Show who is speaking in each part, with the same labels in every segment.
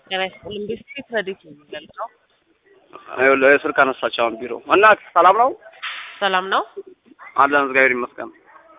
Speaker 1: ጤና ይስጥልኝ። ቢስኩት ረዲት ነው የሚገልጸው።
Speaker 2: ይኸውልህ ስልክ አነሳች አሁን ቢሮ እና ሰላም ነው
Speaker 1: ሰላም ነው።
Speaker 2: አለን እግዚአብሔር ይመስገን።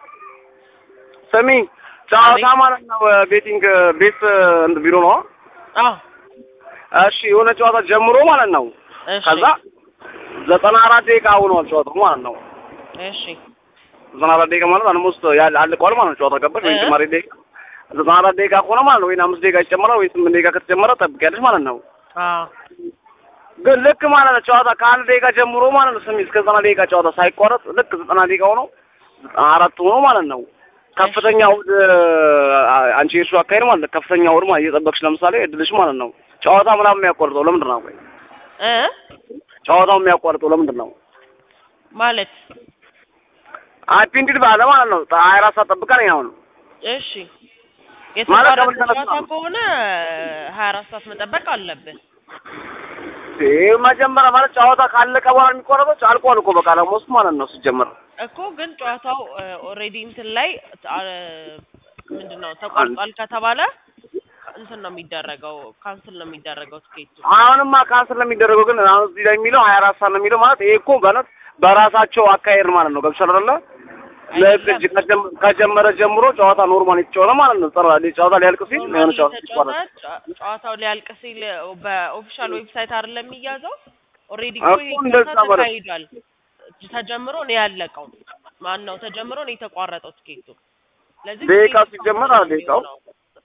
Speaker 2: ስሚ ጨዋታ ማለት ነው ቤቲንግ ቤት እንትን ቢሮ ነው።
Speaker 1: አዎ
Speaker 2: እሺ የሆነ ጨዋታ ጀምሮ ማለት ነው
Speaker 1: እሺ
Speaker 2: ከዛ ዘጠና አራት ደቂቃ ሆኗል ጨዋታው ማለት ነው።
Speaker 1: እሺ
Speaker 2: ዘጠና አራት ደቂቃ ማለት አልሞስት ያለ አልቋል ማለት ነው። ጨዋታ ገባሽ ወይ
Speaker 1: እ?
Speaker 2: ጭማሪ ደቂቃ ዘጠና አራት ደቂቃ ከሆነ ማለት ነው ወይ አምስት ደቂቃ ይጨመራል ወይ ስምንት ደቂቃ ከተጨመረ ጠብቂያለሽ ማለት ነው።
Speaker 1: አዎ
Speaker 2: ግን ልክ ማለት ነው ጨዋታ ከአንድ ደቂቃ ጀምሮ ማለት ነው ስሚ እስከ ዘጠና ደቂቃ ጨዋታ ሳይቋረጥ ልክ ዘጠና ደቂቃ ሆኖ ዘጠና አራት ሆኖ ማለት ነው ከፍተኛ ውድ አንቺ የእሱ አካሄድ ማለት ነው ከፍተኛ ውድ ማለት እየጠበቅሽ ለምሳሌ እድልሽ ማለት ነው ጨዋታ ምናምን የሚያቋርጠው ለምንድን ነው? ቆይ
Speaker 1: እ
Speaker 2: ጨዋታው የሚያቋርጠው ለምንድን ነው?
Speaker 1: ማለት
Speaker 2: አፒንድድ ባለ ማለት ነው ሀያ አራት ሰዓት ጠብቀን አሁን
Speaker 1: እሺ
Speaker 2: ማለት
Speaker 1: የተቋረጠ
Speaker 2: ከምን ተነሳ
Speaker 1: ጨዋታ
Speaker 2: ነው?
Speaker 1: ከሆነ ሀያ አራት ሰዓት መጠበቅ አለብን።
Speaker 2: ይህ መጀመሪያ ማለት ጨዋታ ካለቀ በኋላ የሚቆረጠው አልቋል እኮ በቃ ለሞስት ማለት ነው ሲጀመር
Speaker 1: እኮ ግን ጨዋታው ኦልሬዲ እንትን ላይ ምንድን ነው ተቋርጧል ከተባለ እንትን ነው የሚደረገው፣ ካንስል ነው የሚደረገው ትኬቱ።
Speaker 2: አሁንማ ካንስል ነው የሚደረገው። ግን አሁን እዚህ ላይ የሚለው ሀያ አራት ሰዓት ነው የሚለው ማለት ይሄ እኮ በእውነት በራሳቸው አካሄድ ማለት ነው። ገብቶሻል አይደለ? ለእጅ ከጀመ- ከጀመረ ጀምሮ ጨዋታ ኖርማል የተጫወተ ማለት ነው። ጥራ ጨዋታ ሊያልቅ ሲል የሆነ
Speaker 1: ኖርማሊ
Speaker 2: ጨዋታ
Speaker 1: የተጫወተ
Speaker 2: ይቋረጥ
Speaker 1: ጨ- ጨዋታው ሊያልቅ ሲል በኦፊሻል ዌብሳይት አይደለም የሚያዘው። ኦልሬዲ
Speaker 2: እኮ
Speaker 1: እኮ ይሄ
Speaker 2: እንደዛ
Speaker 1: ጨዋታ
Speaker 2: ማለት-
Speaker 1: ተካሂዷል። ተጀምሮ ነው ያለቀው። ማን ነው ተጀምሮ ነው የተቋረጠው ትኬቱ። ስለዚህ
Speaker 2: ደቂቃው
Speaker 1: ትኬቱ
Speaker 2: ሲጀመር
Speaker 1: ካንስል ነው
Speaker 2: አለ ደቂቃው።
Speaker 1: የሚሆነው።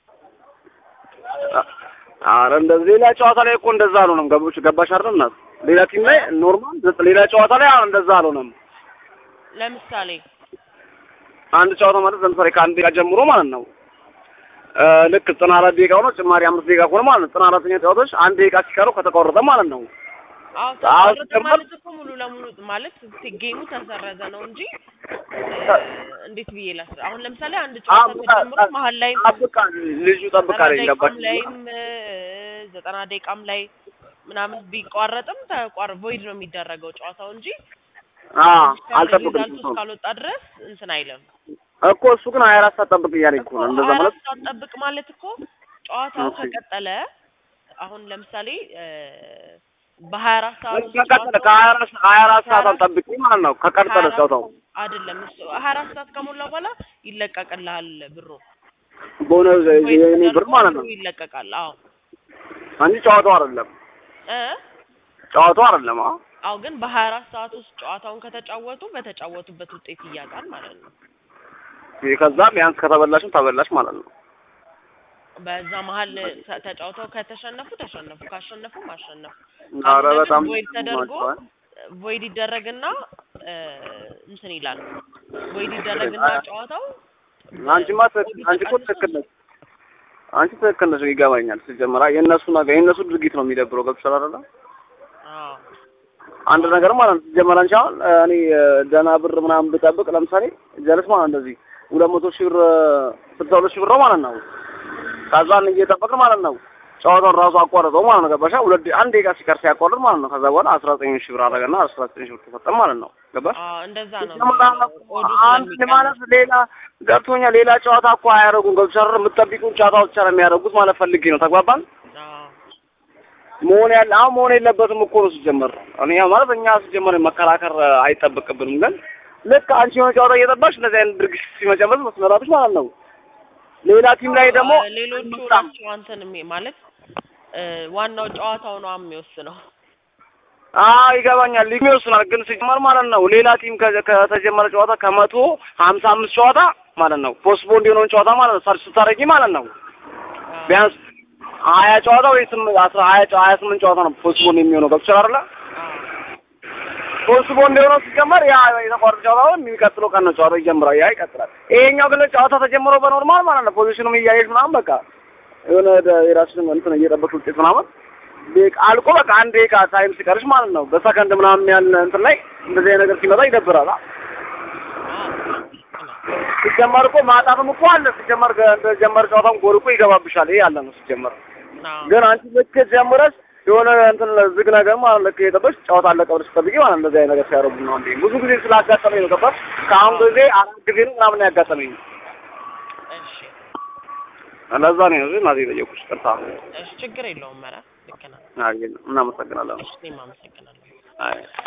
Speaker 2: አረ እንደዚህ ሌላ ጨዋታ ላይ እኮ እንደዛ አልሆነም። ገቦች ገባሽ አይደል? እናት ሌላ ቲም ላይ ኖርማል ዘ- ሌላ ጨዋታ ላይ አሁን እንደዛ አልሆነም።
Speaker 1: ለምሳሌ
Speaker 2: አንድ ጨዋታ ማለት ለምሳሌ ከአንድ ደቂቃ ጀምሮ ማለት ነው እ ልክ ዘጠና አራት ደቂቃ ሆኖ ጭማሪ አምስት ደቂቃ ከሆነ ማለት ነው ዘጠና አራተኛ ጨዋታዎች አንድ ደቂቃ ሲቀረው ከተቋረጠ ማለት ነው
Speaker 1: አዎ
Speaker 2: አሁን
Speaker 1: ተቋረጠ
Speaker 2: ጀመር-
Speaker 1: ማለት እኮ ሙሉ ለሙሉ ማለት ጌሙ ተሰረዘ ነው እንጂ እ፣ እንዴት ብዬ ላስረ አሁን ለምሳሌ አንድ ጨዋታ
Speaker 2: አዎ፣
Speaker 1: ተጀምሮ
Speaker 2: በቃ-
Speaker 1: መሀል ላይ
Speaker 2: ጠብቃ ልጁ ጠብቃ
Speaker 1: ዘጠና
Speaker 2: ላይ ገባሽ
Speaker 1: ደቂቃም ላይም እ፣ ዘጠና ደቂቃም ላይ ምናምን ቢቋረጥም ተቋር ቮይድ ነው የሚደረገው ጨዋታው እንጂ
Speaker 2: አ
Speaker 1: እስካለ
Speaker 2: አልጠብቅም
Speaker 1: ሪዛልቱ እስካልወጣ ድረስ እንትን አይልም።
Speaker 2: እኮ እሱ ግን ሀያ አራት ሰዓት ጠብቅ እያለኝ እኮ
Speaker 1: እኮ
Speaker 2: ነው እንደዛ
Speaker 1: ሀያ
Speaker 2: ማለት
Speaker 1: አራት ሰዓት ጠብቅ ማለት እኮ ጨዋታው
Speaker 2: እሺ።
Speaker 1: ከቀጠለ አሁን ለምሳሌ እ፣ በሀያ አራት ሰዓት ውስጥ
Speaker 2: ከቀጠለ
Speaker 1: ጨዋታው-
Speaker 2: ከሀያ አራት ሀያ አራት ሰዓት አልጠብቅ ማለት ነው ከቀጠለ ጨዋታው
Speaker 1: አይደለም እሱ ሀያ አራት ሰዓት ከሞላ በኋላ ይለቀቅልሃል ብሩ
Speaker 2: በሆነ
Speaker 1: ወይ
Speaker 2: የኔ ብር
Speaker 1: ተደርጎ
Speaker 2: ማለት ነው
Speaker 1: ብሩ ይለቀቃል። አዎ
Speaker 2: እንጂ ጨዋታው አይደለም
Speaker 1: እ
Speaker 2: ጨዋታው አይደለም አ
Speaker 1: አዎ ግን በሀያ አራት ሰዓት ውስጥ ጨዋታውን ከተጫወቱ በተጫወቱበት ውጤት ይያዛል ማለት ነው።
Speaker 2: ከዛ ቢያንስ ከተበላሽም ተበላሽ ማለት ነው
Speaker 1: በዛ መሀል ተ- ተጫውተው ከተሸነፉ ተሸነፉ፣ ካሸነፉም አሸነፉ።
Speaker 2: ኧረ
Speaker 1: ካልሆነ ግን
Speaker 2: በጣም
Speaker 1: ቮይድ ተደርጎ
Speaker 2: ናቸዋል።
Speaker 1: ቮይድ ይደረግና እ፣ እንትን ይላል ቮይድ ይደረግና ጨዋታው
Speaker 2: አንቺማ ትክክል አንቺ እኮ ትክክል ነሽ አንቺ ትክክል ነሽ ይገባኛል ሲጀመራ የእነሱ ነገር የእነሱ ድርጊት ነው የሚደብረው ገብቶሻል አይደለ
Speaker 1: አዎ
Speaker 2: አንድ ነገር ማለት ነው ሲጀመር አንቺ አሁን እኔ ደህና ብር ምናምን ብጠብቅ ለምሳሌ ጀለስ ማለት እንደዚህ ሁለት መቶ ሺህ ብር ስልሳ ሁለት ሺህ ብር ነው ማለት ነው ከዛን እየጠበቅን ማለት ነው ጨዋታውን ራሱ አቋረጠው ማለት ነው ገባሻ ሁለት ደ- አንድ ደቂቃ ሲቀር ሲያቋርጥ ማለት ነው ከዛ በኋላ አስራ ዘጠኝ ሺህ ብር አደረገና አስራ ዘጠኝ ሺህ ብር ተሰጠን ማለት ነው ገባሽ
Speaker 1: አዎ እንደዛ ነው
Speaker 2: ሲጀመር
Speaker 1: የሚሆነው። ኦዱ
Speaker 2: አንድ
Speaker 1: ስለሚቀንስ
Speaker 2: ማለት ሌላ ገብቶኛል ሌላ ጨዋታ እኮ አያደርጉም ገብቶሻል አይደል የምትጠብቂውን ጨዋታ ብቻ ነው የሚያደርጉት ማለት ፈልጌ ነው ተግባባን
Speaker 1: አዎ
Speaker 2: መሆን ያለ አሁን መሆን የለበትም እኮ ነው ሲጀመር። እኔ ያው ማለት እኛ ሲጀመር መከራከር አይጠበቅብንም። ግን ልክ አንቺ የሆነ ጨዋታ እየጠባሽ እንደዚህ አይነት ድርጊት ሲመጨመር መስመራቶች ማለት ነው። ሌላ ቲም ላይ ደግሞ
Speaker 1: አዎ፣ ሌሎቹ ናቸው አንተን የሚ- ማለት እ፣ ዋናው ጨዋታው ነው የሚወስነው።
Speaker 2: አዎ ይገባኛል፣ ሊግ ይወስናል። ግን ሲጀመር ማለት ነው ሌላ ቲም ከ- ከተጀመረ ጨዋታ ከመቶ ሀምሳ አምስት ጨዋታ ማለት ነው ፖስትፖንድ የሆነውን ጨዋታ ማለት ነው ሰርች ስታደርጊ ማለት ነው
Speaker 1: አዎ።
Speaker 2: ቢያንስ ሀያ ጨዋታ ወይ ስም- አስራ ሀያ ጨ- ሀያ ስምንት ጨዋታ ነው ፖስትፖንድ የሚሆነው ገብቶሻል አይደለ?
Speaker 1: አዎ።
Speaker 2: ፖስትፖንድ የሆነው ሲጀመር ያ የተቋረጠ ጨዋታውን የሚቀጥለው ቀን ነው ጨዋታው ይጀምራል። ያ ይቀጥላል። ይሄኛው ግን ጨዋታ ተጀምሮ በኖርማል ማለት ነው ፖዚሽኑም እያየሽ ምናምን በቃ የሆነ ደ- የራስሽን እንትን እየጠበቅሽ ውጤት ምናምን ደቂቃ አልቆ በቃ አንድ ደቂቃ ታይም ሲቀርሽ ማለት ነው በሰከንድ ምናምን ያለ እንትን ላይ እንደዚህ አይነት ነገር ሲመጣ ይደብራል። አ? ሲጀመር እኮ ማጣትም እኮ አለ። ሲጀመር ከ- እንደጀመር ጨዋታም ጎል እኮ ይገባብሻል። ይሄ ያለ ነው ሲጀመር።
Speaker 1: አዎ።
Speaker 2: ግን አንቺ ልክ ጀምረሽ የሆነ እንትን ዝግ ነገር ማለት ልክ የጠበሽ ጨዋታ አለቀ ብለሽ ጠብቂ ማለት እንደዚህ አይነት ነገር ሲያደርጉ ነው እንዴ። ብዙ ጊዜ ስላጋጠመኝ ነው ገባሽ? ከአሁን ጊዜ አራት ጊዜ ነው ምናምን ያጋጠመኝ።
Speaker 1: እሺ
Speaker 2: ለዛ ነው እዚህ እናቴ የጠየኩሽ። ቅርታ
Speaker 1: እሺ ችግር የለውም። ኧረ ልክ ነህ።
Speaker 2: አይ እናመሰግናለን።
Speaker 1: እሺ እኔም አመሰግናለሁ።
Speaker 2: አይ